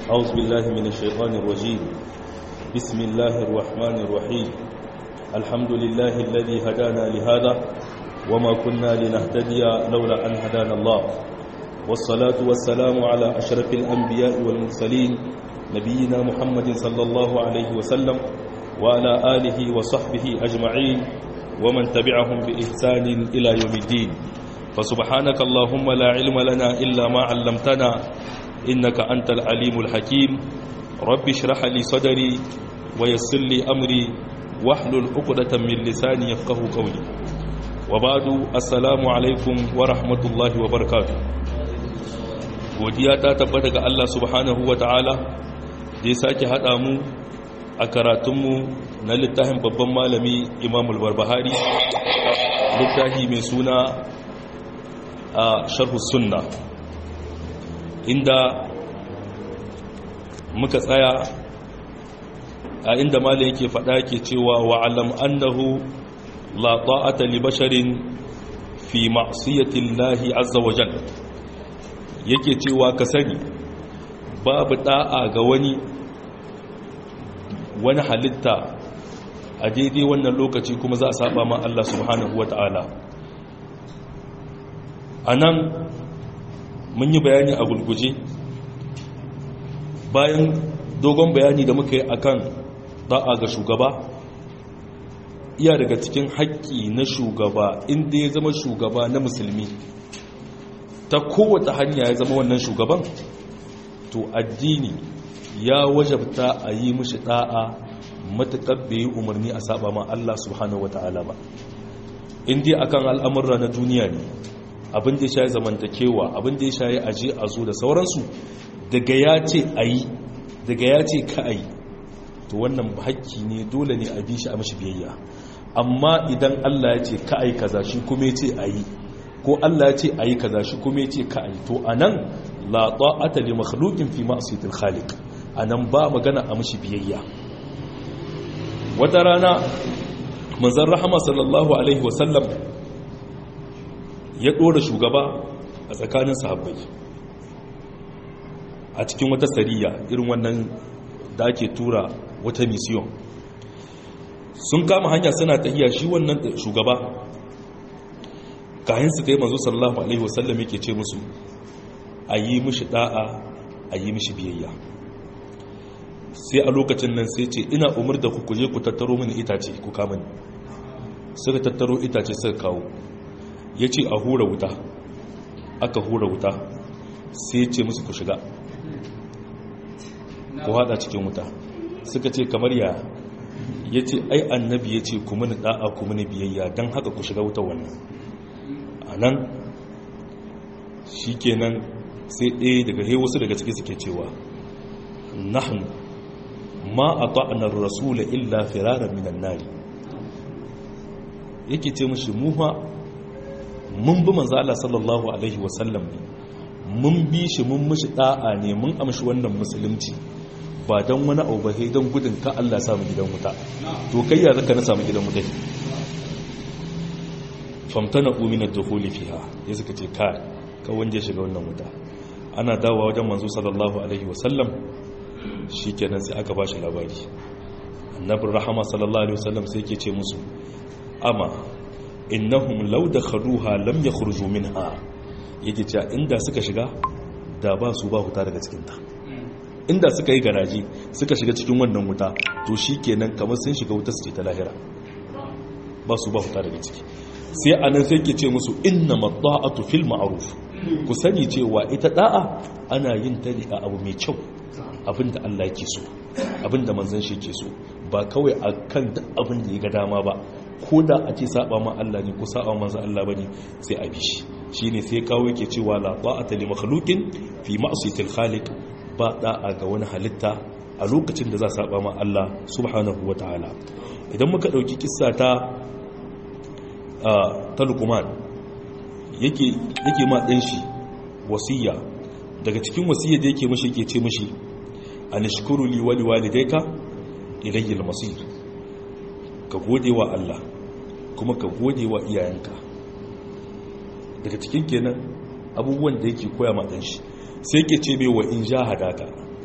أعوذ بالله من الشيطان الرجيم بسم الله الرحمن الرحيم الحمد لله الذي هدانا لهذا وما كنا لنهتدي لولا أن هدانا الله والصلاة والسلام على أشرف الأنبياء والمرسلين نبينا محمد صلى الله عليه وسلم وعلى آله وصحبه أجمعين ومن تبعهم بإحسان إلى يوم الدين فسبحانك اللهم لا علم لنا إلا ما علمتنا إنك أنت العليم الحكيم رب اشرح لي صدري ويسر لي أمري واحلل عقدة من لساني يفقه قولي وبعد السلام عليكم ورحمة الله وبركاته godiya ta tabbata ga Allah subhanahu wa ta'ala da ya sake haɗa mu a karatunmu na littafin babban malami imamul barbahari littafi mai suna a sharhu sunna inda muka tsaya a inda malai yake faɗa ke cewa wa'alam annahu la ta'ata li basharin fi ma'siyati llahi azza wa jalla yake cewa ka sani babu da'a ga wani wani halitta a daidai wannan lokaci kuma za a saba ma Allah subhanahu wa ta'ala a nan mun yi bayani a gulguje bayan dogon bayani da muka yi akan da'a ga shugaba iya daga cikin haƙƙi na shugaba inda ya zama shugaba na musulmi ta kowace hanya ya zama wannan shugaban to addini ya wajabta a yi mishi da'a matuƙar bai yi umarni a saba ma Allah subhanahu wata'ala ba inda akan al'amurra na duniya ne abin da ya shayi zamantakewa abin da ya shayi aje a zo da sauransu daga ya ce a yi daga ya ce ka a yi to wannan haƙƙi ne dole ne a bi shi a mashi biyayya amma idan Allah ya ce ka a yi kaza shi kuma ya ce a yi ko Allah ya ce a yi kaza shi kuma ya ce ka a yi to a nan la ta'ata li makhluqin fi ma'siyatil khaliq a nan ba magana a mashi biyayya wata rana manzon rahama sallallahu alaihi wasallam ya ɗora shugaba a tsakanin sahabbai a cikin wata sariya irin wannan da ake tura wata misiyon sun kama hanya suna tahiya shi wannan shugaba kayan su ta yi manzo sallallahu alaihi wasallam yake ce musu a yi mishi da'a a yi mishi biyayya sai a lokacin nan sai ce ina umar da ku kuje ku tattaro mini itace ku kama ni suka tattaro itace suka kawo ya ce a hura wuta aka hura wuta sai ce musu ku shiga ku hada cikin wuta suka ce kamar ya ya ce ai annabi ya ce ku mini da'a ku mini biyayya don haka ku shiga wuta wannan a nan shi kenan sai ɗaya daga he wasu daga ciki suke cewa nahnu ma a ta'anar rasula illa firarar minan nari yake ce mashi muha mun bi manzo Allah sallallahu alaihi wasallam ne mun bi shi mun mishi da'a ne mun amshi wannan musulunci ba dan wani abu ba sai dan gudun ka Allah samu gidan wuta to kai ya zaka na samu gidan wuta famtana umina dukhuli fiha ya suka ce ka ka wanje shiga wannan wuta ana dawowa wajen manzo sallallahu alaihi wasallam shikenan sai aka bashi labari annabi rahama sallallahu alaihi wasallam sai yake ce musu amma innahum law dakhaluha lam yakhruju minha yake cewa inda suka shiga da ba su ba huta daga cikin ta inda suka yi garaji suka shiga cikin wannan wuta to shikenan kamar sun shiga wuta su ce ta lahira ba su ba huta daga ciki sai anan sai ke ce musu innamat ta'atu fil ma'ruf ku sani cewa ita da'a ana yin ta ne a abu mai kyau abinda Allah yake so abinda manzon shi yake so ba kawai akan duk abin da ya ga dama ba ko da a ce saba ma Allah ne ko saba manzo Allah bane sai a bi shi shine sai kawo yake cewa la ta'ata li makhluqin fi ma'siyatil khaliq ba da'a ga wani halitta a lokacin da za saba ma Allah subhanahu wataala idan muka dauki kissa ta ta Luqman yake yake ma dan shi wasiya daga cikin wasiyar da yake mishi yake ce mishi anashkuru li wa liwalidayka ilayya al-masir ka gode wa Allah kuma ka gode wa iyayenka daga cikin kenan abubuwan da yake koya ma dan shi sai ke ce mai wa in jahadaka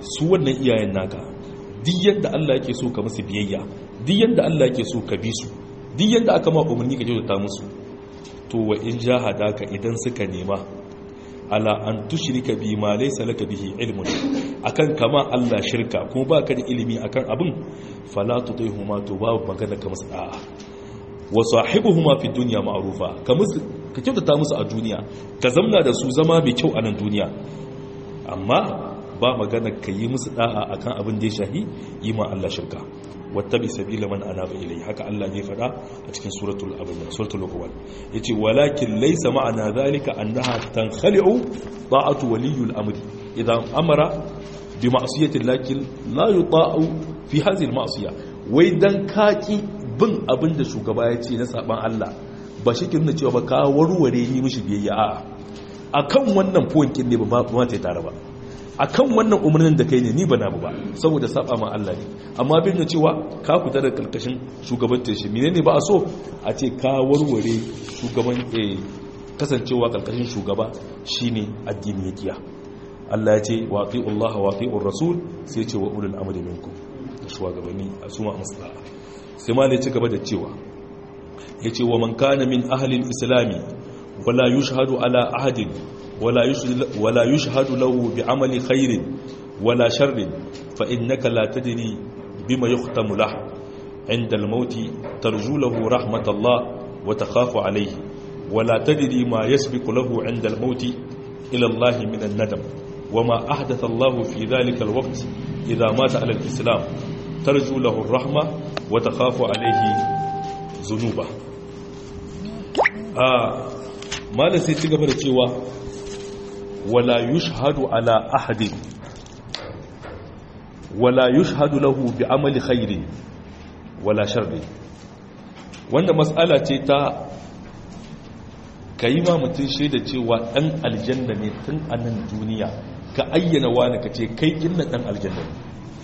su wannan iyayen naka duk yadda Allah yake so ka musu biyayya duk yadda Allah yake so ka bi su duk yadda aka ma umarni ka kyautata musu to wa in jahadaka idan suka nema ala an tushrika bi ma laysa laka bihi ilmun akan kama Allah shirka kuma baka da ilimi akan abin fala tutihuma to babu magana ka musu da'a wa sahibuhuma fi dunya ma'rufa ka musu ka kyautata musu a duniya ka zamna da su zama mai kyau a nan duniya amma ba magana ka yi musu da'a akan abin da ya shahi yi ma Allah shirka wattabi sabila man anaba ilai haka Allah ne fada a cikin suratul abin suratul luqman yace walakin laysa ma'ana zalika annaha tankhali'u ta'atu waliyul amri idan amara bi ma'siyati lakin la yuta'u fi hadhihi al-ma'siyah wai dan kaki bin abin da shugaba ya ce na saban Allah ba shi ke nuna cewa ba ka warware yi mishi biyayya a akan wannan point ne ba ba ta tare ba akan wannan umarnin da kai ne ni ba na ba saboda saba ma Allah ne amma bin da cewa ka fita da karkashin shugabantar shi menene ba a so a ce ka warware shugaban eh kasancewa karkashin shugaba shine addini yakiya Allah ya ce wa ati'u Allah wa ati'ur rasul sai ya ce wa ulul amri minkum da shugabanni a suma musa sai ma ne ci gaba da cewa yace wa man kana min ahli islami wala yushhadu ala ahadin ولا يشهد, ولا يشهد له بعمل خير ولا شر فإنك لا تدري بما يختم له عند الموت ترجو له رحمة الله وتخاف عليه ولا تدري ما يسبق له عند الموت إلى الله من الندم وما أحدث الله في ذلك الوقت إذا مات على الإسلام ترجو له الرحمة وتخاف عليه ذنوبه آه ما لسيتي قبل cewa ولا يشهد على أحد ولا يشهد له بعمل خير ولا شر wanda matsala ce ta ka yi ma mutum shaida cewa ɗan aljanna ne tun a nan duniya ka ayyana wani ka ce kai gina ɗan aljanna ne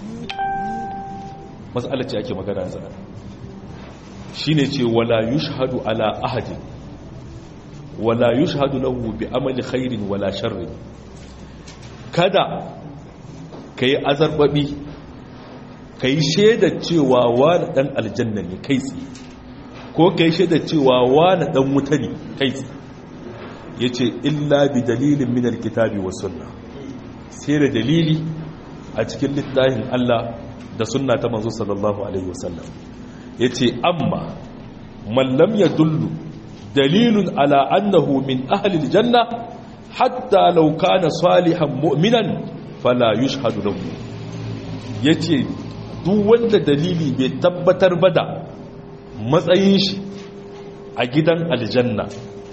matsala ce ake magana zana shi ne ce wala yushhadu ala ahadin wala yushhadu lahu bi amali khairin wala sharrin kada kai azarbabi kai shaida cewa wani dan aljanna ne kai tsaye ko kai shaida cewa wani dan wuta ne kai tsaye yace illa bi dalilin min alkitabi was sunna sai da dalili a cikin littafin Allah da sunna ta manzo sallallahu alaihi wasallam yace amma man lam yadullu dalilun ala annahu min ahli aljanna hatta law kana salihan mu'minan fala yushhadu lahu yace duk wanda dalili bai tabbatar ba da matsayin shi a gidan aljanna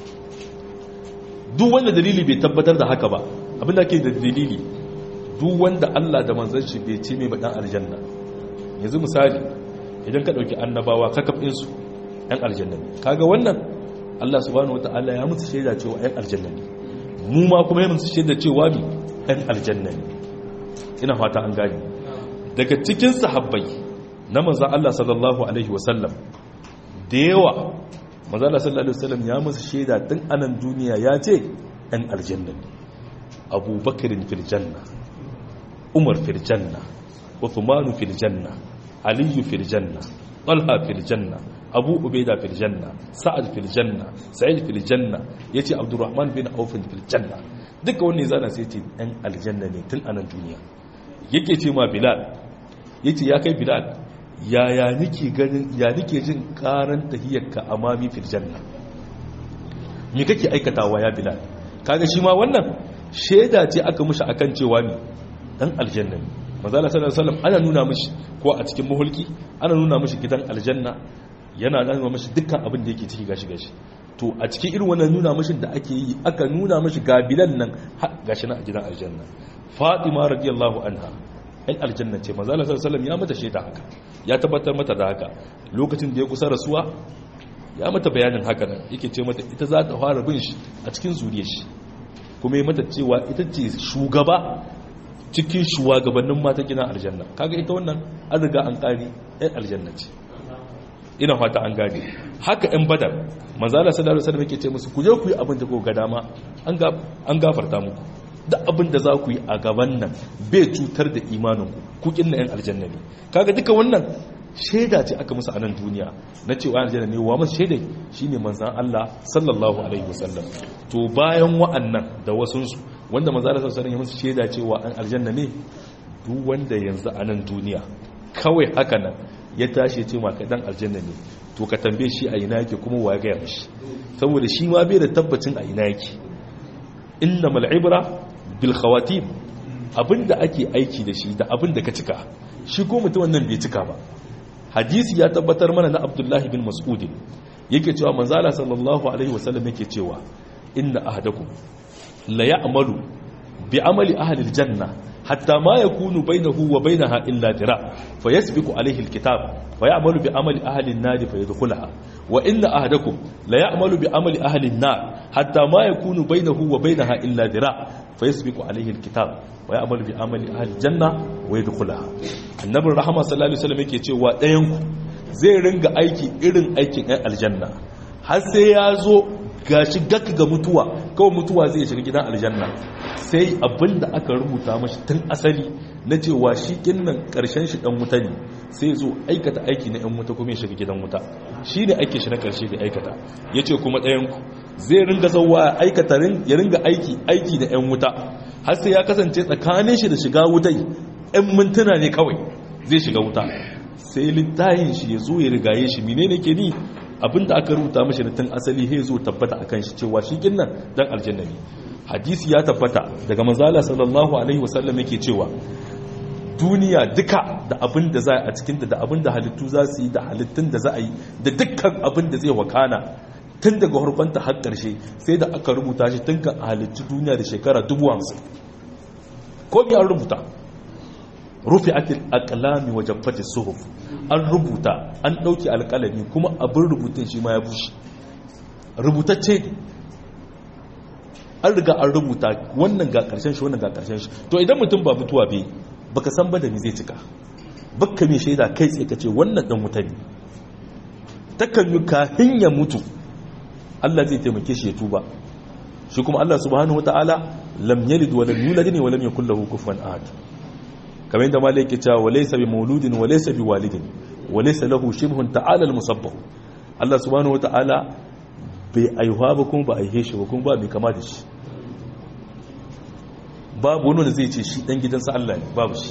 duk wanda dalili bai tabbatar da haka ba abinda ke da dalili duk wanda Allah da manzon shi bai ce mai badan aljanna yanzu misali idan ka dauki annabawa kakafin su ɗan aljanna ne kaga wannan Allah subhanahu wataala ya musu shaida cewa ɗan aljanna ne mu ma kuma ya musu shaida cewa ni ɗan aljanna ne ina fata an gane daga cikin sahabbai na manzon Allah sallallahu alaihi wasallam da yawa manzon Allah sallallahu alaihi wasallam ya musu shaida tun anan duniya ya ce ɗan aljanna ne abubakarin fil janna umar fil janna uthmanu fil janna aliyu fil janna talha fil janna abu ubaida fil janna sa'ad fil janna sa'id fil janna yace abdurrahman bin auf fil janna duka wannan zana sai ce ɗan aljanna ne tun anan duniya yake ce ma bilal yace ya kai bilal ya ya nike ganin ya nike jin karan tahiyyarka amami fil janna me kake aikatawa ya bilal kaga shi ma wannan shaida ce aka mushi akan cewa ne dan aljanna ne manzala sallallahu alaihi wasallam ana nuna mishi ko a cikin muhulki ana nuna mishi gidan aljanna yana nuna mishi dukkan abin da yake ciki gashi gashi to a cikin irin wannan nuna mishi da ake yi aka nuna mishi ga bilan nan gashi na a gidan aljanna fatima radiyallahu anha ai aljanna ce manzala sallallahu alaihi wasallam ya mata shaida haka ya tabbatar mata da haka lokacin da ya kusa rasuwa ya mata bayanin haka nan yake ce mata ita za ta fara bin shi a cikin zuriyar shi kuma yi mata cewa ita ce shugaba cikin shugabannin mata gina aljanna kaga ita wannan an riga an kari yan aljanna ce ina fata an gane haka yan badar manzala sallallahu alaihi wasallam yake ce musu ku je ku yi abin da ku ga dama an gafarta muku duk abin da za ku yi a gaban nan bai cutar da imaninku ku kin na yan aljanna ne kaga duka wannan shaida ce aka musu a nan duniya na cewa aljanna ne wa masu shaidai shine manzan Allah sallallahu alaihi wasallam to bayan wa'annan da wasunsu wanda manzan Allah sallallahu alaihi musu shaida cewa an aljanna ne duk wanda yanzu a nan duniya kawai haka nan ya tashi ce ma dan aljanna ne to ka tambaye shi a ina yake kuma wa ya gaya mishi saboda shi ma bai da tabbacin a ina yake innamal ibra bil khawatim abinda ake aiki da shi da abinda ka cika shi ko mutum wannan bai cika ba hadisi ya tabbatar mana na abdullahi bin mas'udin yake cewa manzala sallallahu alaihi wasallam yake cewa inna ahadakum la ya'malu bi amali ahli aljanna hatta ma yakunu bainahu wa bainaha illa dira fayasbiqu alaihi alkitab fayamalu bi amali ahli an-nar fayadkhulaha wa inna ahadakum la ya'malu bi amali ahli an-nar hatta ma yakunu bainahu wa bainaha illa dira fayasbiqu alaihi alkitab wa ya'malu bi amali ahli janna wa yadkhulaha annabin rahama sallallahu alaihi wasallam yake cewa ɗayan ku zai ringa aiki irin aikin ɗan aljanna har sai ya zo gashi gaka ga mutuwa kawai mutuwa zai shiga gidan aljanna sai abinda aka rubuta mashi tun asali na cewa shi kinnan karshen shi dan wuta ne sai zo aikata aiki na yan wuta kuma ya shiga gidan wuta shi ne aiki shi na karshe da aikata ya ce kuma ɗayan ku zai ringa zauwa aikata ya ringa aiki aiki da yan wuta har sai ya kasance tsakanin shi da shiga wutai yan mintuna ne kawai zai shiga wuta sai littayin shi ya zo ya rigaye shi menene ke ni abinda aka rubuta mashi da tun asali he zo tabbata akan shi cewa shi kinnan dan aljanna ne hadisi ya tabbata daga manzala sallallahu alaihi wasallam yake cewa duniya duka da abin da za a cikinta da abin da halittu za su yi da halittun da za a yi da dukkan abin da zai wakana tun daga harkonta har ƙarshe sai da aka rubuta shi tun kan halittu duniya da shekara dubu hamsin ko bi an rubuta rufe akil akalami wajen fati suhuf an rubuta an ɗauki alƙalami kuma abin rubutun shi ma ya bushe rubutacce ne an riga an rubuta wannan ga ƙarshen shi wannan ga ƙarshen shi to idan mutum ba mutuwa bai baka san ba da ni zai cika bakka mai shaida kai tsaye ka ce wannan dan wuta ne takan yi kafin ya mutu Allah zai taimake shi ya tuba shi kuma Allah subhanahu wataala lam yalid wa lam yulad wa lam yakul lahu kufuwan ahad kamar yadda malai yake cewa wa laysa bi mauludin wa laysa bi walidin wa laysa lahu shibhun ta'ala al musabbah Allah subhanahu wataala bai aihuwa ba kuma ba aihe shi ba kuma ba mai kama da shi babu wani da zai ce shi dan gidansa Allah ne babu shi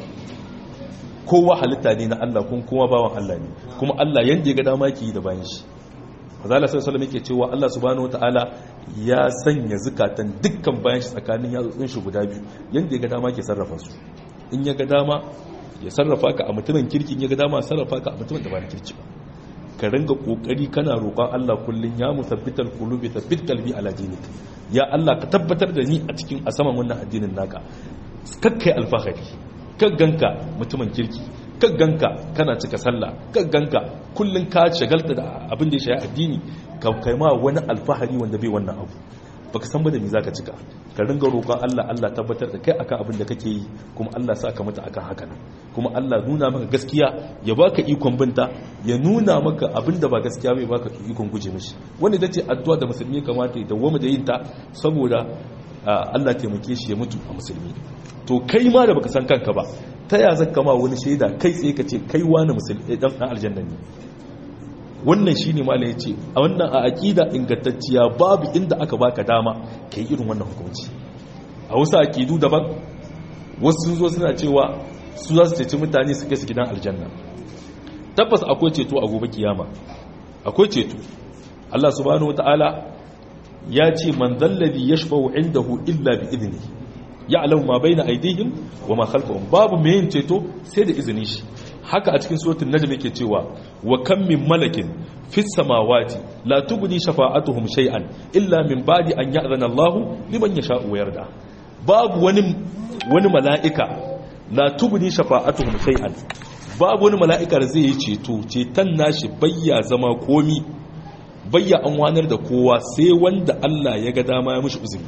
kowa halitta ne na Allah kuma kowa bawan Allah ne kuma Allah yanda ya ga dama yake yi da bayan shi Azala sai sallallahu yake cewa Allah subhanahu wataala ya sanya zukatan dukkan bayan shi tsakanin yatsotsin shi guda biyu yanda ya ga dama ke sarrafa su in ya ga dama ya sarrafa ka a mutumin kirkin ya ga dama sarrafa ka a mutumin da ba na kirki ba ka ringa kokari kana roƙon Allah kullun ya musabbital qulubi thabbit qalbi ala dinik ya Allah ka tabbatar da ni a cikin a saman wannan addinin naka kakkai alfahari ganka mutumin kirki ganka kana cika sallah ganka kullun ka shagalta da abin da ya shafi addini ka kai ma wani alfahari wanda bai wannan abu baka san ba da me zaka cika ka ringa roƙon Allah Allah tabbatar da kai akan abin da kake yi kuma Allah sa ka mutu akan haka nan kuma Allah nuna maka gaskiya ya baka ikon binta ya nuna maka abin da ba gaskiya bai baka ikon guje mishi wanda ita ce addu'a da musulmi kamata ya dawwama da yin ta saboda Allah taimake shi ya mutu a musulmi to kai ma da baka san kanka ba ta ya zaka ma wani shaida kai tsaye ka ce kai wani musulmi dan aljanna ne wannan shine malai yace a wannan a aqida ingantacciya babu inda aka baka dama kai irin wannan hukunci a wasu aqidu daban wasu sun zo suna cewa su za su ceci mutane su kai su gidan aljanna tabbas akwai ceto a gobe kiyama akwai ceto Allah subhanahu wataala ya ce man dalladhi yashfa'u indahu illa bi idni ya'lamu ma baina aydihim wa ma khalfahum babu mai yin ceto sai da izinin shi haka a cikin suratul najm yake cewa wa kam min malakin fis samawati la tughni shafa'atuhum shay'an illa min ba'di an ya'zana Allahu liman yasha'u wa yarda babu wani wani mala'ika la tughni shafa'atuhum shay'an babu wani mala'ika da zai yi ceto ceton nashi bayya zama komi bayya an wanar da kowa sai wanda Allah ya ga dama ya mishi uzuri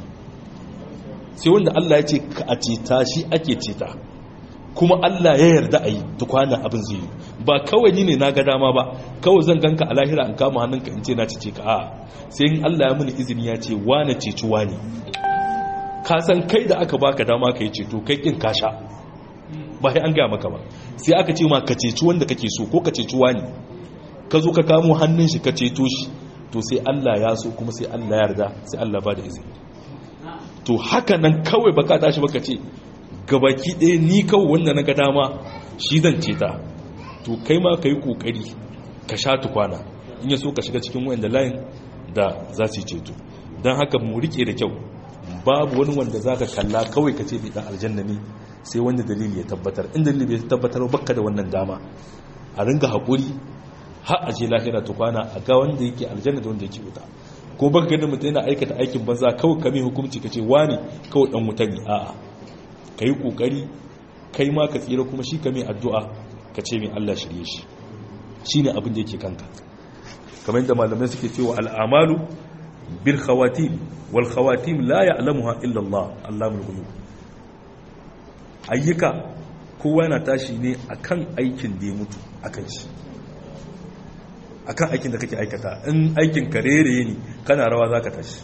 sai wanda Allah ya ce a ceta shi ake ceta kuma Allah ya yarda a yi tukwana abin zai yi ba kawai ni ne na ga dama ba kawai zan ganka a lahira an kama hannunka in ce na cece ka a sai in Allah ya mini izini ya ce wane ceci wane ka san kai da aka baka dama ka yi ceto kai kin kasha ba sai an gaya maka ba sai aka ce ma ka ceci wanda kake so ko ka ceci wani ka zo ka kamo hannun shi ka ceto shi to sai Allah ya so kuma sai Allah ya yarda sai Allah ba da izini to haka nan kawai baka tashi baka ce gabaki ɗaya ni kawai wanda na ga dama shi zan ceta to kai ma ka yi ƙoƙari ka sha tukwana in ya so ka shiga cikin wanda layin da za su yi ceto don haka mu rike da kyau babu wani wanda za ka kalla kawai ka ce bai ɗan aljanna ne sai wanda dalili ya tabbatar in dalili bai tabbatar baka da wannan dama a ringa haƙuri har a je lahira tukwana a ga wanda yake aljanna da wanda yake wuta ko baka ganin mutum yana aikata aikin banza kawai kame hukunci ka ce wani kawai dan wuta ne a'a ka yi ƙoƙari kai ma ka tsira kuma shi ka mai addu'a ka ce mai Allah shirye shi shi ne abin da yake kanka kamar yadda malamai suke cewa al'amalu bil khawatim wal khawatim la ya'lamuha illa Allah Allahul ghuyub ayyuka kowa yana tashi ne akan aikin da ya mutu akan shi akan aikin da kake aikata in aikin ka rere ne kana rawa zaka tashi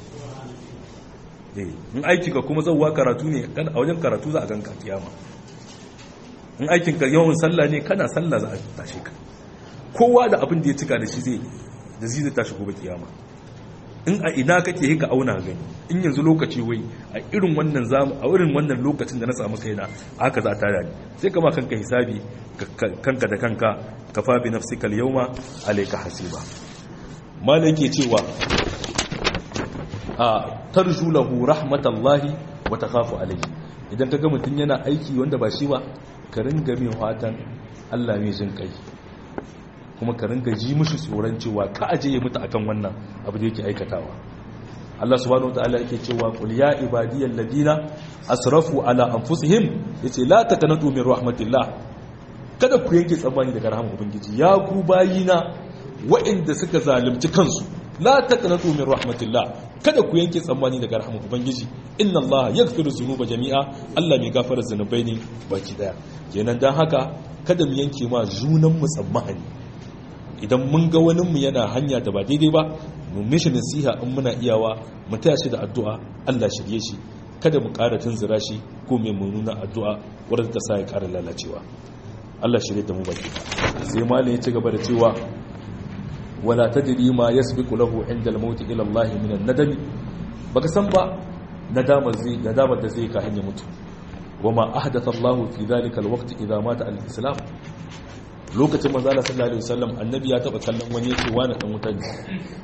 in aiki ka kuma zauwa karatu ne a wajen karatu za a ganka kiyama in aikin ka yawan sallah ne kana sallah za a tashi ka kowa da abin da ya cika da shi zai da zai tashi gobe kiyama in a ina kake hika auna gani in yanzu lokaci wai a irin wannan zamu a irin wannan lokacin da na samu kaina haka za ta rani sai kama kanka hisabi kanka da kanka kafa bi nafsika al-yawma alayka hasiba malai cewa a tarju lahu rahmatallahi wa takhafu alayhi idan kaga mutun yana aiki wanda ba shi ba ka ringa mai fatan Allah mai jin kai kuma ka ringa ji mushi tsoron cewa ka aje ya mutu akan wannan abu da yake aikatawa Allah subhanahu wataala yake cewa qul ya ibadiyal ladina asrafu ala anfusihim yace la takanatu min rahmatillah kada ku yanke tsammani daga rahmar ubangiji ya ku bayina waɗanda suka zalunci kansu la taqnatu min rahmatillah kada ku yanke tsammani daga rahmar ubangiji inna allaha yaghfiru dhunuba jami'a Allah mai gafara zanubai ne baki daya kenan dan haka kada mu yanke ma junan mu tsammani idan mun ga wani mu yana hanya da ba daidai ba mu mishi nasiha in muna iyawa mu taya shi da addu'a Allah shirye shi kada mu ƙara tunzura shi ko mai nuna addu'a wadda ta sa ya ƙara lalacewa Allah shirye da mu baki sai malin ya ci gaba da cewa wala tadri ma yasbiqu lahu inda al-maut ila Allah min an-nadam baka san ba nadama zai nadama da zai ka hanya mutu wama ahdatha Allah fi dhalika al-waqt idha mata al-islam lokacin manzo Allah sallallahu alaihi wasallam annabi ya taba kallon wani yace wani dan wuta ne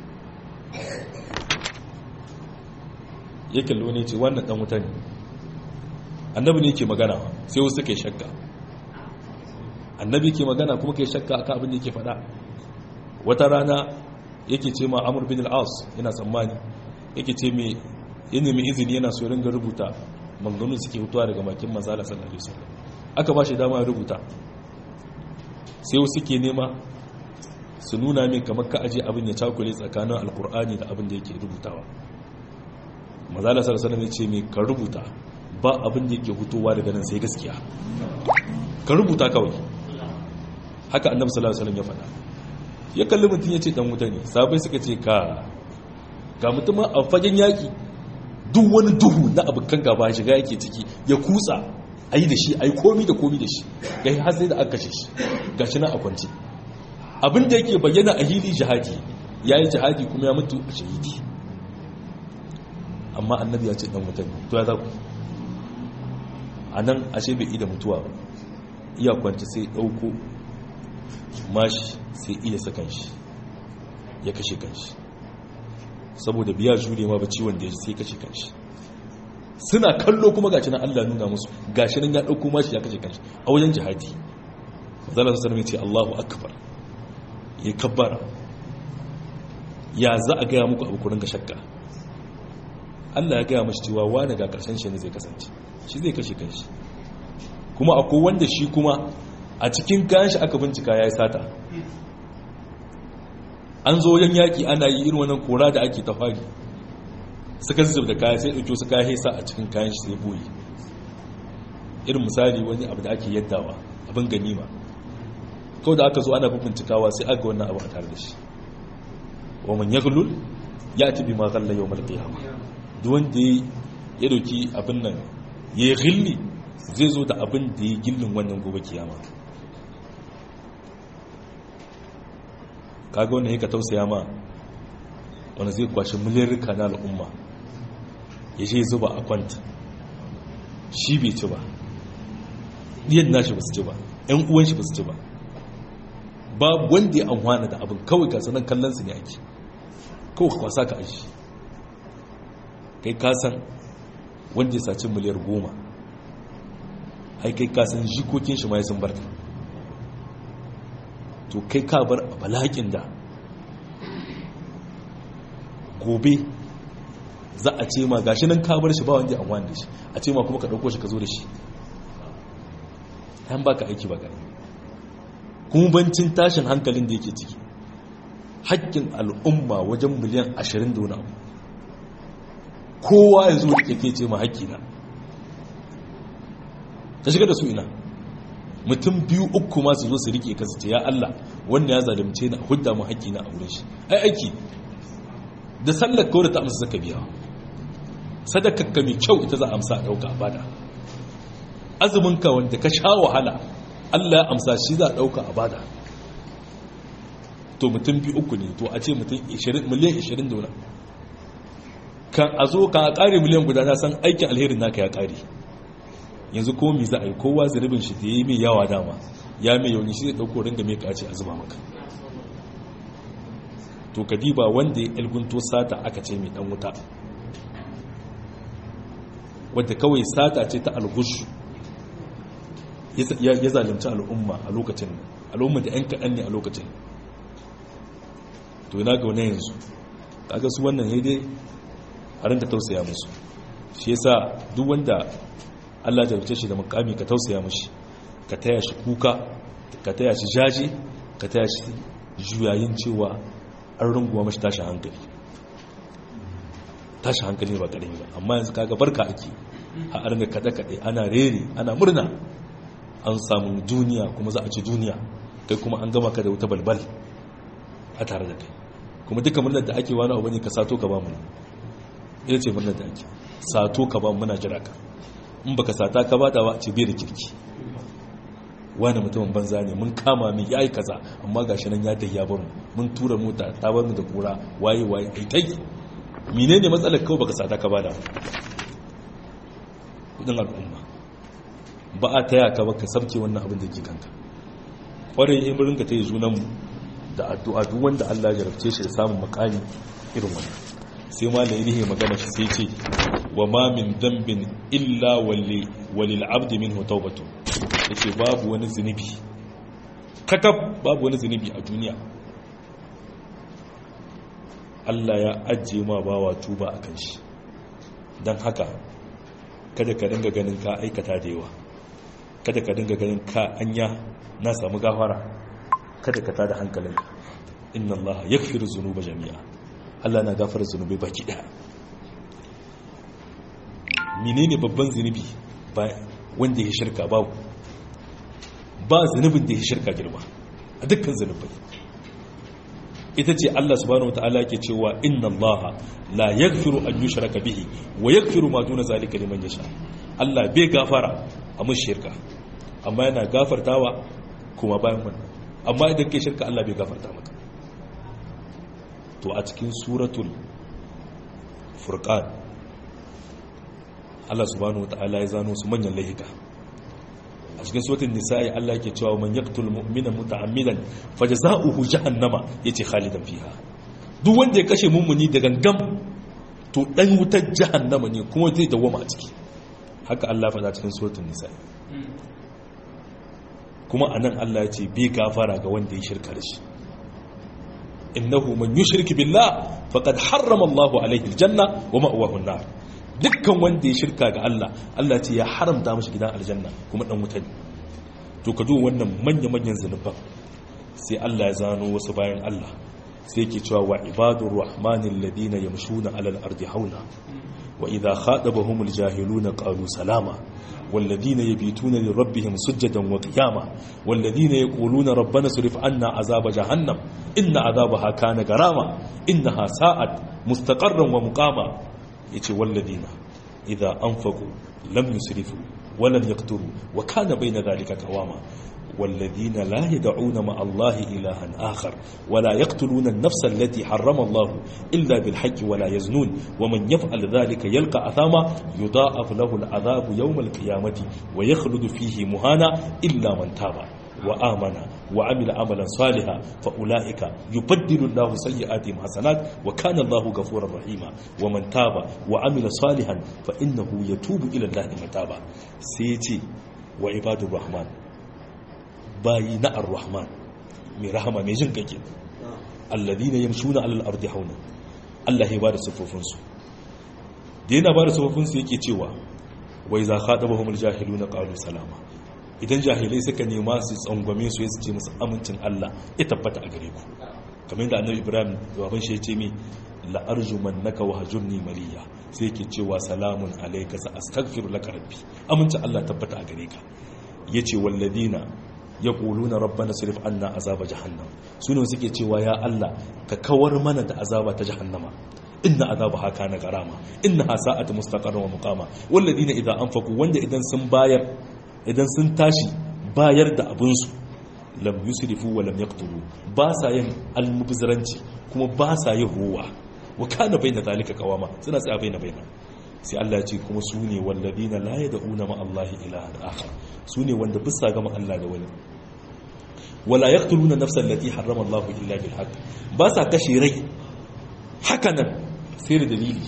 ya kallo ne yace wannan dan wuta ne annabi ne yake magana sai wasu kai shakka annabi ke magana kuma kai shakka akan abin da yake faɗa wata rana yake ce ma amur bin al'as yana tsammani yake ce mai ya nemi izini yana so ringa rubuta manganun suke hutuwa daga makin manzala sallallahu alaihi wasallam aka ba shi dama ya rubuta sai wasu ke nema su nuna min kamar ka aje abin ya cakule tsakanin alkur'ani da abin da yake rubutawa manzala sallallahu alaihi wasallam ya ce mai ka rubuta ba abin da yake hutuwa daga nan sai gaskiya ka rubuta kawai haka annabi sallallahu alaihi wasallam ya faɗa ya kalli mutum ya ce dan wuta ne sabai suka ce ka ga mutum a fagen yaƙi duk wani duhu na abokan gaba shiga yake ciki ya kutsa a yi da shi a yi komi da komi da shi ga har sai da aka kashe shi ga shi na a kwanci abin da yake bayyana a hili jihadi ya yi jihadi kuma ya mutu a shahidi amma annabi ya ce dan wuta ne to ya za ku a nan ashe bai ida mutuwa ba iya kwanci sai ɗauko mashi sai iya sakan shi ya kashe kanshi saboda biya jure ma ba ciwon da ya sai kashe kanshi suna kallo kuma gashi nan Allah nuna musu gashi nan ya dauko mashi ya kashe kanshi a wajen jihadi zalla sallallahu alaihi ce Allahu akbar ya kabbara ya za a gaya muku abu ku ringa shakka Allah ya gaya mashi cewa wani ga karshen shi ne zai kasance shi zai kashe kanshi kuma akwai wanda shi kuma a cikin kayan shi aka bincika ya yi sata an zo wajen yaƙi ana yi irin wannan kora da ake ta fari suka zuzub da kaya sai ɗauki wasu kaya haisa a cikin kayan shi sai boye irin misali wani abu da ake yaddawa abin ganima kawai da aka zo ana bincikawa sai aga wannan abu a tare da shi wa man yaghlul ya tabi ma ghalla yawm al-qiyamah duk wanda ya dauki abin nan ya yi gilli zai zo da abin da ya gillin wannan gobe kiyama kaga wannan yaka tausaya ma wanda zai kwashi miliyarka na al'umma ya ce zuba a kwanta shi bai ci ba ɗiyan nashi ba su ci ba ‘yan uwan shi ba su ci ba babu wanda ya amfana da abin kawai gasanan kallon su ne ake kawai kwasa ka aji kai kasan wanda ya saci miliyar goma ai kai kasan jikokin shi ma ya sun barta to kai ka bar a balakin da gobe za a ce ma gashi nan ka bar shi ba wanda ya amfani da shi a ce ma kuma ka ɗauko shi ka zo da shi yan baka aiki ba gani kuma bancin tashin hankalin da yake ciki haƙƙin al'umma wajen miliyan ashirin da wani abu kowa ya zo da ke ce ma haƙƙina ka shiga da su ina mutum biyu uku masu zo su rike kasu ce ya Allah wanda ya zalimce na hudda mu haƙƙina a wurin shi ai aiki da sallar kawai da ta amsa zaka biya sadakakka mai kyau ita za a amsa a ɗauka a bada azuminka wanda ka sha wahala Allah ya amsa shi za a ɗauka a bada to mutum biyu uku ne to a ce mutum miliyan 20 da wani kan a zo kan a ƙare miliyan guda na san aikin alherin naka ya ƙare yanzu ko mi za a yi kowa ziribin shi da ya yi mai yawa dama ya mai yauni shi zai ɗauko ringa mai kace a zuba maka to kadiba wanda ya ilgunto sata aka ce mai ɗan wuta wadda kawai sata ce ta algushu ya zalunci al'umma a lokacin al'umma da 'yan kaɗan ne a lokacin to yana ga wani yanzu kaga su wannan ya dai a rinka tausaya musu shi yasa duk wanda Allah jarumce shi da mukami ka tausaya mushi ka taya shi kuka ka taya shi jaje ka taya shi juyayin cewa an runguwa mashi tashi hankali tashi hankali ba ƙarami ba amma yanzu kaga barka ake a arga kaɗe-kaɗe ana rere ana murna an samu duniya kuma za a ci duniya kai kuma an gama ka da wuta balbal a tare da kai kuma duka murnar da ake wani abu ne ka sato ka ba mu ita ce murnar da ake sato ka ba mu muna jira ka in baka sata ka bada ba ce bai da kirki wani mutumin banza ne mun kama min yayi kaza amma gashi nan ya dayya bar mu mun tura mota ta bar mu da kura waye waye ai tai menene matsalar kawai baka sata ka bada kudin al'umma ba a taya ka baka sabke wannan abin da ke kanka kwarai in burin ka tayi junan mu da addu'a duk wanda Allah ya jarabce shi da samun makami irin wannan sai ma da yake magana shi sai ce wa ma min dambin illa walli walil abdi minhu tawbatu yace babu wani zunubi kakab babu wani zunubi a duniya Allah ya ajiye ma bawa tuba akan shi dan haka kada ka dinga ganin ka aikata da yawa kada ka dinga ganin ka anya na samu gafara kada ka tada hankalinka inna Allah yaghfiru dhunuba jami'a Allah na gafara zunubai baki daya menene babban zunubi ba wanda ya shirka babu ba zunubin da ya shirka girma a dukkan zunubai ita ce Allah subhanahu wataala yake cewa inna Allah la yaghfiru an yushraka bihi wa yaghfiru ma duna zalika liman yasha Allah bai gafara a mun shirka amma yana gafartawa kuma bayan wannan amma idan kai shirka Allah bai gafarta maka to a cikin suratul furqan Allah subhanahu wataala ya zano su manyan laifuka a cikin suratul nisa'i Allah yake cewa man yaqtul mu'mina muta'ammidan fajza'uhu jahannama yace khalidan fiha duk wanda ya kashe mummuni da gangam to dan wutar jahannama ne kuma zai dawoma a ciki haka Allah faɗa cikin suratul nisa'i kuma anan Allah ya ce bi gafara ga wanda ya shirka da shi innahu man yushrik billah faqad harrama Allahu alayhi aljanna wa ma'wahu an-nar dukkan wanda ya shirka ga Allah Allah ce ya haramta mashi gidan aljanna kuma dan wuta ne to ka duba wannan manya-manyan zanuban sai Allah ya zano wasu bayan Allah sai yake cewa wa ibadur rahmanil ladina yamshuna alal ardi hauna wa idha khadabahumul jahiluna qalu salama والذين يبيتون لربهم سجدا وقياما والذين يقولون ربنا صرف عنا عذاب جهنم إن عذابها كان غراما إنها ساءت مستقرا ومقاما يتي والذين idza anfaqu lam yusrifu wa lam yaqturu wa kana bayna dhalika qawama والذين لا يدعون مع الله إلها آخر ولا يقتلون النفس التي حرم الله إلا بالحق ولا يزنون ومن يفعل ذلك يلقى أثاما يضاعف له العذاب يوم القيامة ويخلد فيه مهانا إلا من تاب وآمن وعمل عملا صالحا فأولئك يبدل الله سيئاتهم حسنات وكان الله غفورا رحيما ومن تاب وعمل صالحا فإنه يتوب إلى الله متابا سيتي وعباد الرحمن bayi na ar-rahman mai rahama mai jin kake alladhina yamshuna alal ardi hauna Allah ya bada sufufin su da yana bada sufufin su yake cewa wai za khadabahumul jahiluna qalu salama idan jahilai suka nema su tsangwame su su ce musu amincin Allah ya tabbata a gare ku kamar yadda annabi Ibrahim baban shi ya ce mi la arjumannaka wa hajurni maliya sai yake cewa salamun alayka sa astaghfiru laka rabbi amincin Allah tabbata a gare ka yace walladina ya na rabbana sirif anna azaba jahannam su ne suke cewa ya Allah ka kawar mana da azaba ta jahannama inna azaba haka na garama inna ha sa'atu mustaqarra wa muqama walladina idza anfaqu wanda idan sun bayar idan sun tashi bayar da abun su lam yusrifu wa lam yaqtulu ba sa yin almubzaranci kuma ba sa yin ruwa wa kana baina zalika qawama suna tsaya baina baina sai Allah ya ce kuma su ne walladina la yad'una ma Allah ilahan akhar su ne wanda bisa gama Allah da wani wala yaqtuluna nafsan allati harrama Allah illa bil haqq ba sa kashe rai hakanan sai da dalili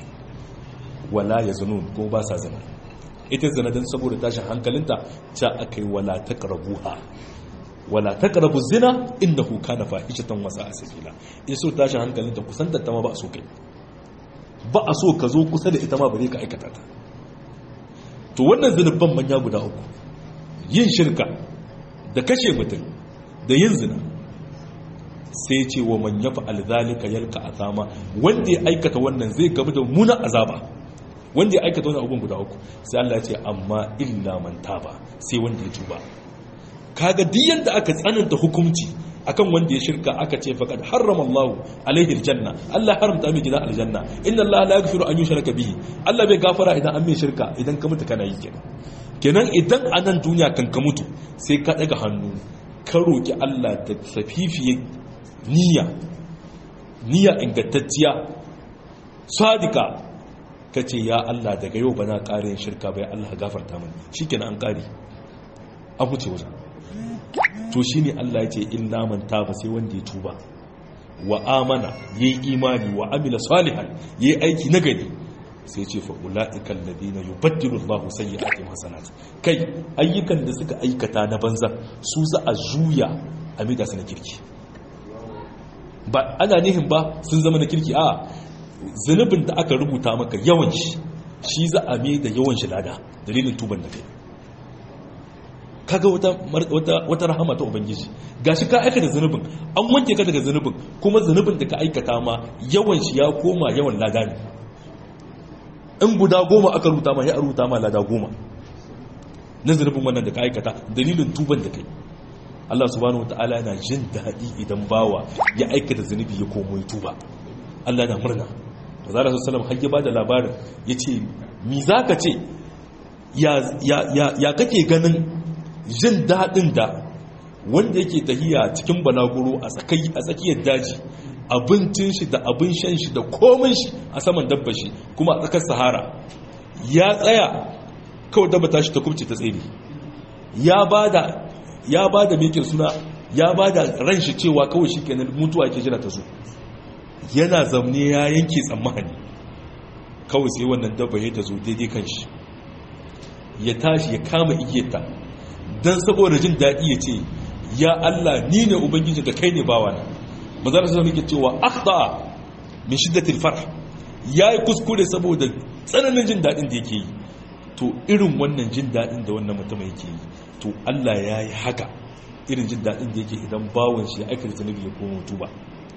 wala yazunun ko ba sa zina ita zina dan saboda tashin hankalinta ta akai wala taqrabuha wala taqrabu zina innahu kana fahishatan wa sa'a sabila in so tashin hankalinta kusantar ta ma ba so kai ba a so ka zo kusa da ita ma bare ka aikata ta to wannan zunuban manya guda uku yin shirka da kashe mutum da yin zina sai ce wa man yafa alzalika yalka azama wanda ya aikata wannan zai gamu da muna azaba wanda ya aikata wannan abun guda uku sai Allah ya ce amma illa man taba sai wanda ya tuba kaga duk yanda aka tsananta hukunci akan wanda ya shirka aka ce faqad harrama Allah alaihi aljanna Allah haramta mai gidan aljanna inna Allah la yaghfiru an yushraka bihi Allah bai gafara idan an mai shirka idan ka mutu kana yi kenan kenan idan a nan duniya kan ka mutu sai ka daga hannu ka roki Allah da safifiye niyya niyya ingantacciya sadika ka ce ya Allah daga yau ba na ƙare yin shirka bai Allah gafarta mani shikenan an ƙare an wuce wajen to shi ne Allah ya ce illa man taba sai wanda ya tuba wa amana ya yi imani wa amila salihan ya yi aiki na gari sai ce fa ula'ikan ladina yubaddilu Allahu sayyi'atihim hasanat kai ayyukan da suka aikata na banza su za a juya a mida su na kirki ba ana nihin ba sun zama na kirki a zunubin da aka rubuta maka yawan shi shi za a mai da yawan shi lada dalilin tuban da kai kaga wata wata wata rahama ta ubangiji gashi ka aikata zanubin an wanke ka daga zanubin kuma zanubin da ka aikata ma yawan shi ya koma yawan lada ne in guda goma aka rubuta ma ya rubuta ma lada goma na zanubin wannan da ka aikata dalilin tuban da kai Allah subhanahu wataala yana jin daɗi idan bawa ya aikata zanubi ya komo ya tuba Allah yana murna Zara sallallahu alaihi wasallam har ya bada labarin yace mi zaka ce ya ya ya kake ganin jin daɗin da wanda yake tahiya cikin balaguro a tsakiyar daji abincin shi da abin shan shi da komin shi a saman dabba shi kuma a tsakar sahara ya tsaya kawai dabba tashi ta kubce ta tsere ya ba da ya ba da mekin suna ya ba da ran shi cewa kawai shi kenan mutuwa ke jira ta zo yana zamne ya yanke tsammani kawai sai wannan dabba ya ta zo daidai kan shi ya tashi ya kama igiyarta don saboda jin daɗi ya ce ya Allah ni ne ubangiji da kai ne bawa na mazara sai nake cewa akhta min shiddatil farh yayi kuskure saboda tsananin jin daɗin da yake yi to irin wannan jin daɗin da wannan mutum yake yi to Allah ya yi haka irin jin daɗin da yake idan bawon shi ya aikata zunubi ya koma tuba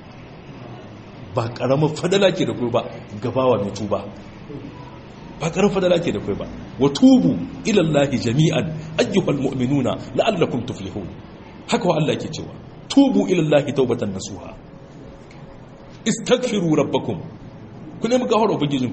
ba karamar fadala ke da kai ba gabawa mai tuba ba karin fadala ke da kai ba wa tubu ilallahi jami'an ayyuhal mu'minuna la'allakum tuflihun haka wa Allah ke cewa tubu ilallahi taubatan nasuha istaghfiru rabbakum ku nemi gafara ubangijinku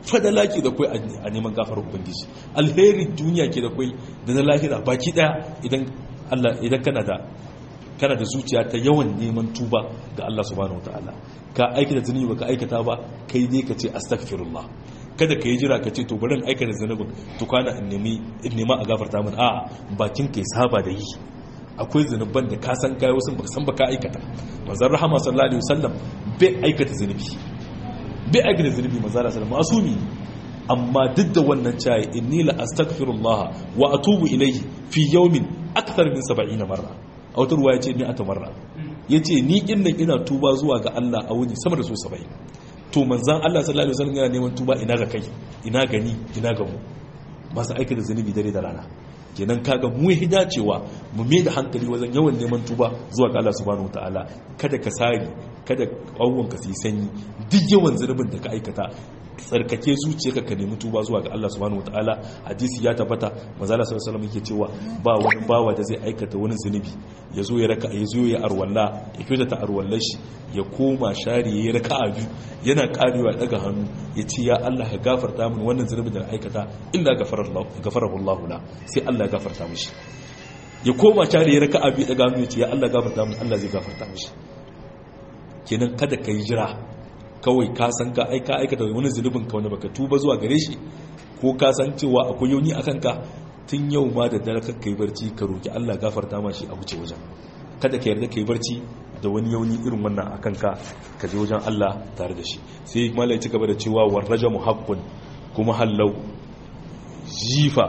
fadala ke da kwai a neman gafar ubangiji alheri duniya ke da kwai da na lahira baki daya idan Allah idan kana da kana da zuciya ta yawan neman tuba ga Allah subhanahu wataala ka aikata zunubi baka aikata ba kai dai ka ce astaghfirullah kada ka yi jira ka ce to bari in aikata zunubin to kana in nemi in nema a gafarta min a'a bakin kai saba da yi akwai zunuban da ka san kai wasu baka san baka aikata manzon rahama sallallahu alaihi wasallam bai aikata zunubi bai aikata zunubi manzon sallallahu alaihi wasallam asumi amma duk da wannan cayi inni la astaghfirullah wa atubu ilayhi fi yawmin akthar min 70 marra a wata ruwa yace ni ata marra yace ni kinnan ina tuba zuwa ga Allah a wuni sama da so 70 to manzon Allah sallallahu alaihi wasallam yana neman tuba ina ga kai ina gani ina ga mu masu aikata zunubi dare da rana kenan kaga mu yi dacewa mu mai da hankali wajen yawan neman tuba zuwa ga Allah subhanahu wataala kada ka sari kada ka su yi sanyi duk yawan zunubin da ka aikata tsarkake zuciyarka ka nemi tuba zuwa ga Allah subhanahu wataala hadisi ya tabbata manzo Allah sallallahu alaihi yake cewa ba wani bawa da zai aikata wani zunubi ya zo ya raka ya zo ya arwalla ya kyauta ta arwallar shi ya koma shari ya raka a biyu yana karewa daga hannu ya ce ya Allah ka gafarta min wannan zunubin da aikata illa gafarahu Allah la sai Allah ya gafarta mishi ya koma shari ya raka a biyu daga hannu ya ce ya Allah gafarta min Allah zai gafarta mishi kenan kada ka yi jira kawai ka san ka aika aikata wani zunubin ka wani baka tuba zuwa gare shi ko ka san cewa akwai yauni a kanka tun yau ma da dare kakka yi barci ka roki Allah gafarta ma shi a wuce wajen kada ka yarda ka yi barci da wani yauni irin wannan a kanka ka je wajen Allah tare da shi sai malai ci gaba da cewa war rajamu haqqun kuma hallau jifa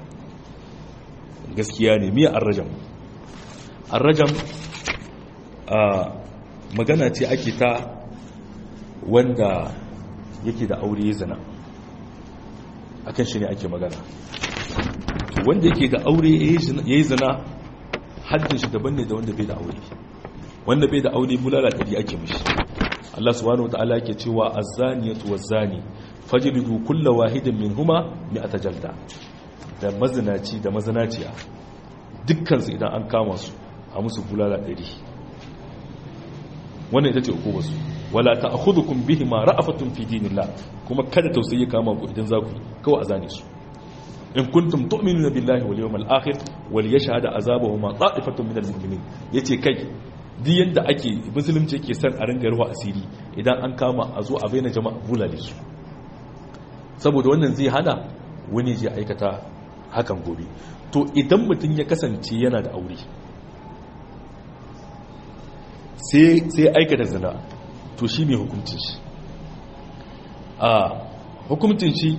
gaskiya ne miya arrajam arrajam a magana ce ake ta wanda yake da aure ya zana akan shi ne ake magana wanda yake da aure ya yi zana haddin shi daban ne da wanda bai da aure wanda bai da aure bulala ɗari ake mishi Allah subhanahu wa ta'ala yake cewa azzaniyatu wazzani fajlidu kulla wahidin minhuma mi'ata jalda da mazinaci da mazinaciya dukkan su idan an kama su a musu bulala ɗari wannan ita ce hukumar su wala ta'khudhukum bihima ra'afatun fi dinillah kuma kada tausayi kama ku idan za ku kawai azane su in kuntum tu'minuna billahi wal yawmil akhir wal yashhad azabahuma ta'ifatun minal mu'minin yace kai duk yanda ake musulunci yake san a ringa ruwa asiri idan an kama a zo a bayyana jama'a bulale su saboda wannan zai hana wani je aikata hakan gobe to idan mutum ya kasance yana da aure sai aikata zina to shi ne hukuncin shi a hukuncin shi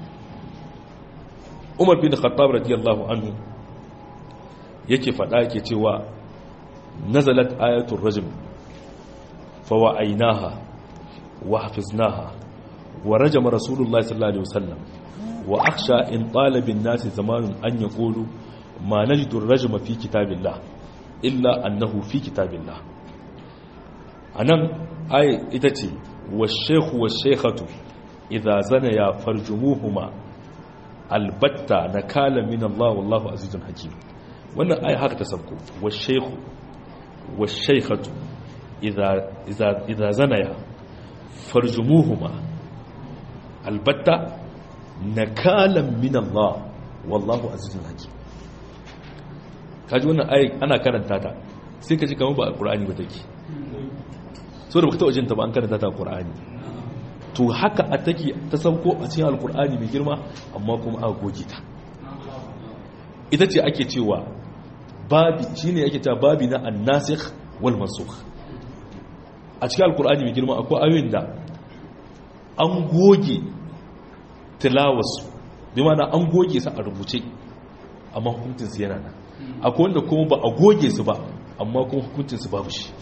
umar bin khattab radiyallahu anhu yake fada yake cewa nazalat ayatul rajm fawa'ainaha wa hafiznaha wa rajama rasulullahi sallallahu alaihi wasallam wa akhsha in talabin nasi zamanun an yaqulu ma najidu ar-rajma fi kitabillah illa annahu fi kitabillah anan ai ita ce wa shekhu wa shekhatu idza zana ya farjumuhuma albatta nakala min Allah wallahu azizun hakim wannan ai haka ta sabko wa shekhu wa shekhatu idza idza idza zana ya farjumuhuma albatta nakala min Allah wallahu azizun hakim kaji wannan ai ana karanta ta sai ka ji kamar ba alqur'ani ba take so da baka taɓa jinta ba an karanta ta alƙur'ani to haka a take ta sauko a cikin alƙur'ani mai girma amma kuma aka goge ta ita ce ake cewa babi shine ake cewa babi na annasikh wal mansukh a cikin alƙur'ani mai girma akwai ayoyin da an goge tilawarsu bi mana an goge su a rubuce amma hukuncinsu yana nan akwai wanda kuma ba a goge su ba amma kuma hukuncinsu babu shi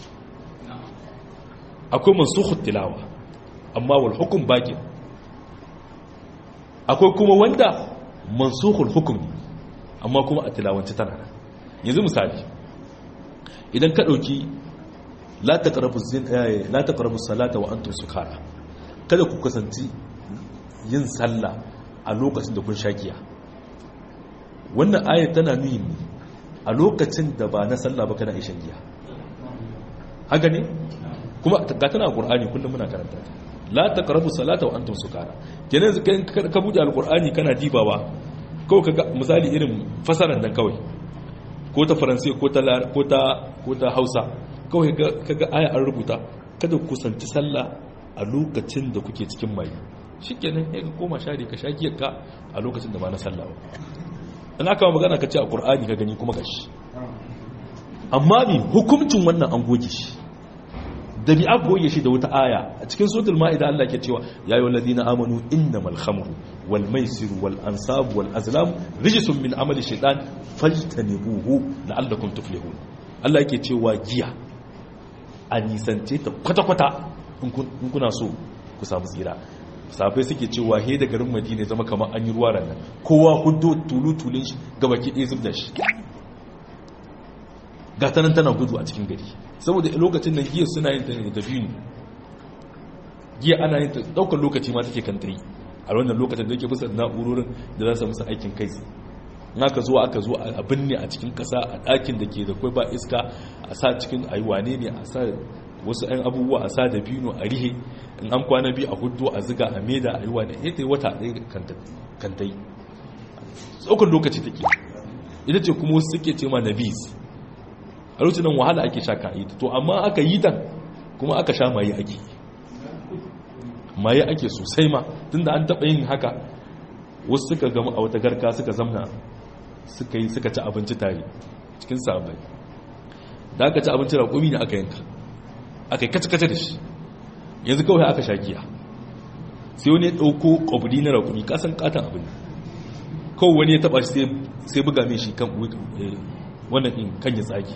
akwai mansukhut tilawa amma wal hukum baqi akwai kuma wanda mansukhul hukm amma kuma a tilawance tana yanzu misali idan ka dauki la taqrabu zin la taqrabu salata wa antum sukara kada ku kasanci yin sallah a lokacin da kun shakiya wannan ayat tana nuni a lokacin da ba na sallah ba kana ishan giya haka ne kuma ga tana qur'ani kullum muna karanta ta la taqrabu salata wa antum sukara kenan yanzu ka bude alqur'ani kana dibawa kawai kaga misali irin fasaran nan kawai ko ta faransai ko ta ko ta ko ta hausa kawai kaga aya an rubuta kada ku kusanci sallah a lokacin da kuke cikin mai shikenan sai ka koma share ka shaki ka a lokacin da ba na sallah ba in aka magana ka ce a qur'ani ka gani kuma gashi amma mi hukuncin wannan an goge shi da bi aka goge shi da wata aya a cikin suratul ma'ida Allah ke cewa ya ayyuhal ladina amanu innamal khamru wal maisiru wal ansabu wal azlam rijsun min amali shaytan fajtanibuhu la'allakum tuflihun Allah yake cewa giya a nisance ta kwata-kwata in kuna so ku samu tsira safai suke cewa he da garin madina zama kamar an yi ruwa ranar kowa hudu tulu-tulun shi gabaki ɗaya zub da shi gatanan tana gudu a cikin gari saboda lokacin da giya suna yin ta ne da biyu giya ana yin ta daukar lokaci ma take kanta yi a wannan lokacin da yake kusa da na'urorin da za su musu aikin kai in aka zo aka zo a binne a cikin kasa a ɗakin da ke da kwai ba iska a sa cikin aiwane ne a sa wasu 'yan abubuwa a sa da biyu a rihe in an kwana biyu a hudu a ziga a meda a yi wane ya ta yi wata ɗaya kanta yi tsokar lokaci take ita ce kuma wasu suke ce ma nabis a lokacin nan wahala ake sha ka yi to amma aka yi ta kuma aka sha maye ake maye ake sosai ma tunda an taɓa yin haka wasu suka gama a wata garka suka zamna suka yi suka ci abinci tare cikin sabai da aka ci abinci raƙumi ne aka yanka aka yi kace-kace da shi yanzu kawai aka sha giya sai wani ya ɗauko ƙwabri na raƙumi kasan ƙatan abin kawai wani ya taɓa shi sai buga mai shi kan wannan in kan ya tsaki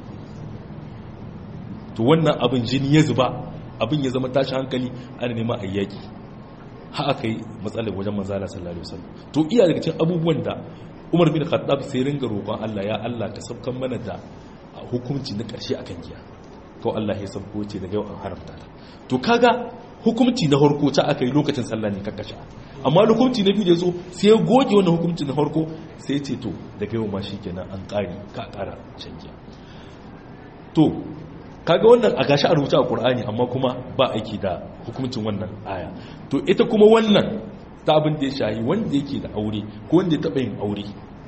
to wannan abin jini ya zuba abin ya zama tashi hankali ana nema a yaki ha aka yi matsalar wajen manzala sallallahu alaihi wasallam to iya daga cikin abubuwan da Umar bin Khattab sai ringa roƙon Allah ya Allah ka sabkan mana da hukunci na ƙarshe akan giya ko Allah ya sabko ce daga yau an haramta ta to kaga hukunci na harko ta aka yi lokacin sallah ne kakkasha amma hukunci na biyu da zo sai ya goge wannan hukunci na harko sai ce to daga yau ma shikenan an ƙari ka ƙara shan giya to kaga wannan a gashi a rubuta a Qur'ani amma kuma ba aiki da hukuncin wannan aya to ita kuma wannan ta abin da ya shahi wanda yake da aure ko wanda ya taɓa yin aure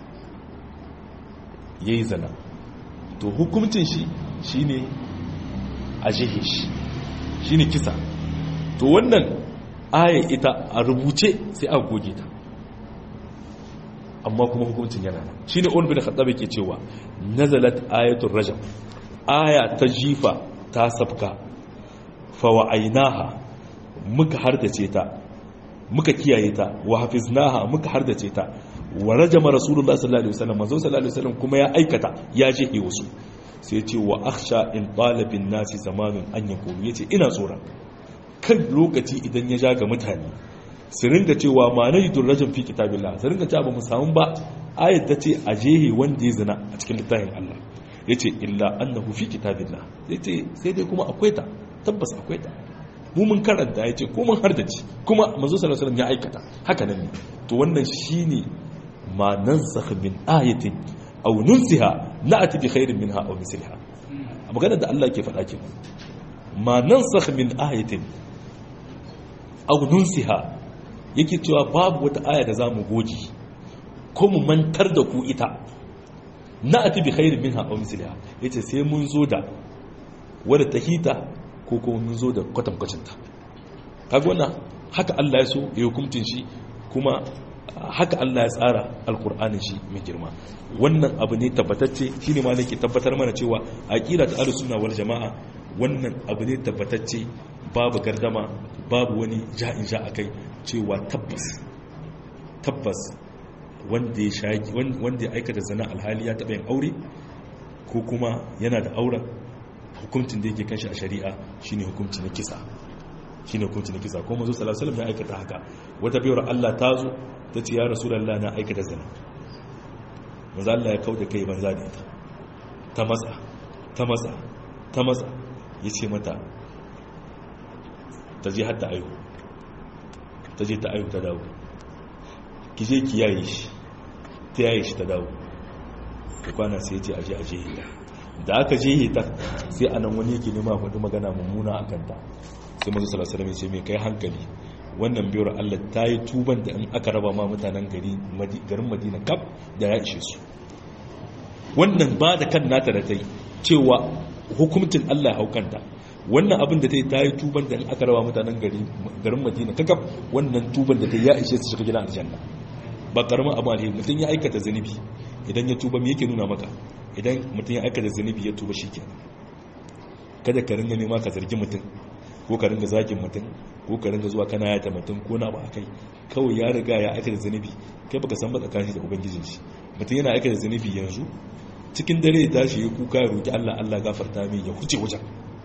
ya yi zana to hukuncin shi shine a jihe shi shine kisa to wannan aya ita a rubuce sai a goge ta amma kuma hukuncin yana nan shine on bin khattab yake cewa nazalat ayatul rajam aya ta jifa ta sabka fa wa'ainaha muka hardace ta muka kiyaye ta wa hafiznaha muka hardace ta wa rajama rasulullahi sallallahu alaihi wasallam manzo sallallahu alaihi wasallam kuma ya aikata ya jihe wasu sai ce wa akhsha in talabin nasi zamanin an yakulu yace ina tsoron kan lokaci idan ya ja ga mutane su ringa cewa ma na yidun rajin fi kitabillah su ringa cewa ba mu samu ba ayat ta ce a jehe wanda ya zina a cikin littafin Allah yace illa annahu fi kitabillah yace sai dai kuma akwai ta tabbas akwai ta mu mun karanta yace ko mun hardace kuma manzo sallallahu alaihi wasallam ya aikata haka nan ne to wannan shine ma nansakh min ayatin aw nunsiha na'ti bi khairin minha aw misliha magana da Allah ke faɗa kenan ma nansakh min ayatin aw nunsiha yake cewa babu wata aya da zamu goji ko mu mantar da ku ita na'ti bi khairin minha aw misliha yace sai mun zo da wadda tahita ko kuma mun zo da kwatankwacin ta kaga wannan haka Allah ya so ya hukuncin shi kuma haka Allah ya tsara alkur'anin shi mai girma wannan abu ne tabbatacce shine ma nake tabbatar mana cewa aqida ta ahlus sunna wal jamaa wannan abu ne tabbatacce babu gardama babu wani ja'in ja akai cewa tabbas tabbas wanda ya shaki wanda ya aikata zina alhali ya taba yin aure ko kuma yana da auren hukuncin da yake kanshi a shari'a shine hukunci na kisa shine hukunci na kisa ko manzo sallallahu alaihi wasallam ya aikata haka wata biyar Allah ta zo ta ce ya rasulullah na aikata zina manzo Allah ya kauda kai banza da ita ta matsa ta matsa ta matsa yace mata ta je hatta ayo ta je ta ayo ta dawo ki je ki yaye shi ta yaye shi ta dawo ta kwana sai ce aje aje ita da aka je ta sai anan wani yake nema faɗi magana mummuna a kanta sai manzo sallallahu alaihi wasallam ya ce me kai hankali wannan biyar Allah ta yi tuban da in aka raba ma mutanen gari garin Madina kaf da ya ishe su wannan ba da kan nata da ta yi cewa hukuncin Allah ya haukanta wannan abin da ta yi ta yi tuban da in aka raba mutanen garin Madina kakaf wannan tuban da ta yi ya ishe su shiga gidan aljanna ba karamin abu alheri mutum ya aikata zunubi idan ya tuba me yake nuna maka idan mutum ya aikata zunubi ya tuba shikenan kada ka ringa nema ka zargi mutum ko ka ringa zagin mutum ko ka ringa zuwa kana yata mutum ko na ba kai kawai ya riga ya aikata zunubi kai baka san ba tsakanin da ubangijin shi mutum yana aikata zunubi yanzu cikin dare ya tashi ya kuka ya roki Allah Allah gafarta mai ya huce wajen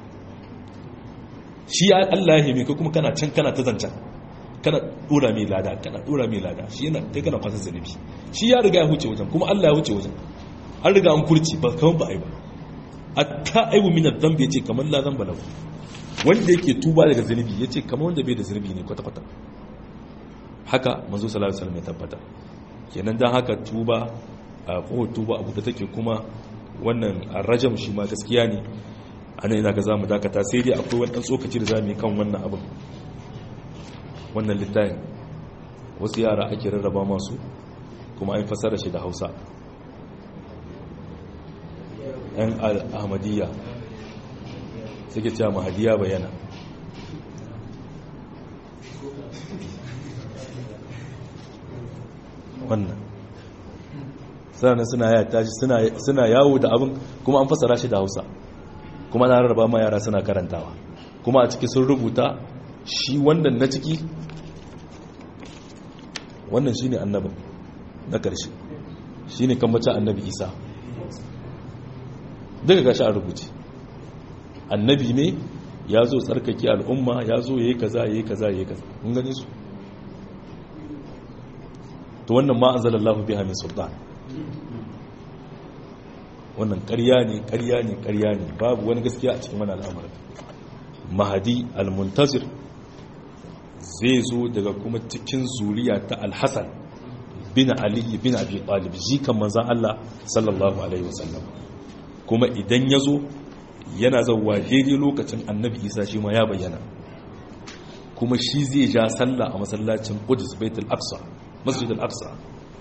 shi Allah ya mai kai kuma kana can kana ta zancan kana dora mai lada kana dora mai lada shi yana kai kana kwasa zunubi shi ya riga ya huce wajen kuma Allah ya huce wajen an riga an kurci ba kaman ba ai ba hatta aibu min adh-dhanbi yace kamar la dhanba lahu wanda yake tuba daga zunubi yace kamar wanda bai da zunubi ne kwata kwata haka manzo sallallahu alaihi wasallam ya tabbata kenan dan haka tuba a ko tuba abu da take kuma wannan arrajam shi ma gaskiya ne ana ina ga zamu dakata sai dai akwai wani dan tsokaci da zamu yi kan wannan abin wannan littafin wasu yara ake rarraba masu kuma an fasara shi da Hausa yan ahmadiyya suke cewa mahadiya bayana wannan sannan suna yata shi suna yawo da abin kuma an fasara shi da hausa kuma na rarraba ma yara suna karantawa kuma a ciki sun rubuta shi wannan na ciki wannan shi ne annabin na ƙarshe shi ne kambacin annabi isa daga gashi a rubuce annabi ne ya zo tsarkake al'umma ya zo ya yi kaza ya yi kaza ya yi kaza mun gani su to wannan ma an zala Allah biha min sultan wannan ƙarya ne ƙarya ne ƙarya ne babu wani gaskiya a cikin wani al'amarin mahadi al-muntazir zai zo daga kuma cikin zuriya ta al-hasan bin ali bin abi talib jikan manzon Allah sallallahu alaihi wasallam kuma idan ya zo yana zauwa daidai lokacin annabi isa shi ma ya bayyana kuma shi zai ja sallah a masallacin qudus baitul aqsa masjid al-aqsa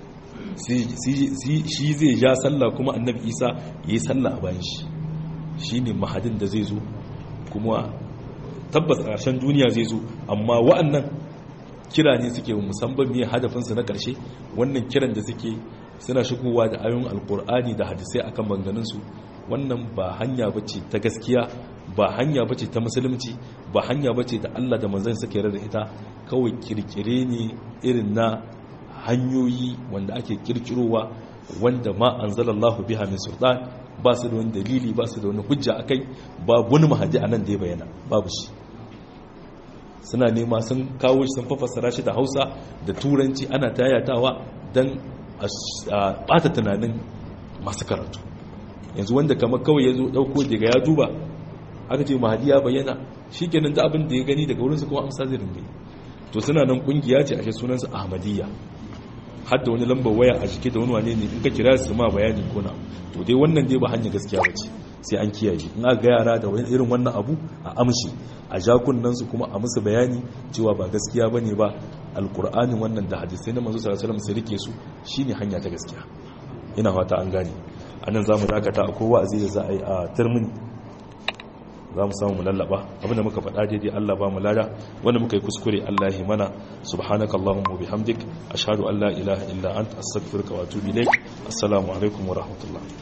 shi zai ja sallah kuma annabi isa yayi sallah a bayan shi shine mahadin da zai zo kuma tabbas a ƙarshen duniya zai zo amma wa'annan kira ne suke musamman me hadafinsu na ƙarshe wannan kiran da suke suna shigowa da ayoyin alkur'ani da hadisai akan maganganunsu wannan ba hanya bace ta gaskiya ba hanya bace ta musulunci ba hanya bace da Allah da manzon suka yarda da ita kawai kirkire ne irin na hanyoyi wanda ake kirkirowa wanda ma anzalallahu biha min sultan ba su da wani dalili ba su da wani hujja akai babu wani mahadi anan da ya bayyana babu shi suna nema sun kawo shi sun fafassara shi da Hausa da Turanci ana tayatawa dan a bata tunanin masu karatu yanzu wanda kamar kawai ya zo dauko daga ya duba aka ce mahadi ya bayyana shi kenan da abin da ya gani daga wurinsa kuma amsa zai ringa to suna nan kungiya ce ashe sunansa ahmadiyya har da wani lambar waya a jike da wani wane ne in ka kira su ma bayani ko na to dai wannan dai ba hanyar gaskiya ba ce sai an kiyaye in aka ga yara da irin wannan abu a amshi a jakunan su kuma a musu bayani cewa ba gaskiya bane ba alkur'ani wannan da hadisai na manzo sallallahu alaihi wasallam su rike su shine hanya ta gaskiya ina fata an gane anan zamu dakata a kowa zai da za a yi a turmini za mu samu mu lallaba abinda muka faɗa daidai Allah ba mu lada wanda muka yi kuskure Allah ya mana subhanakallahumma wa bihamdik ashhadu an la ilaha illa anta astaghfiruka wa atubu ilaik assalamu alaikum wa rahmatullah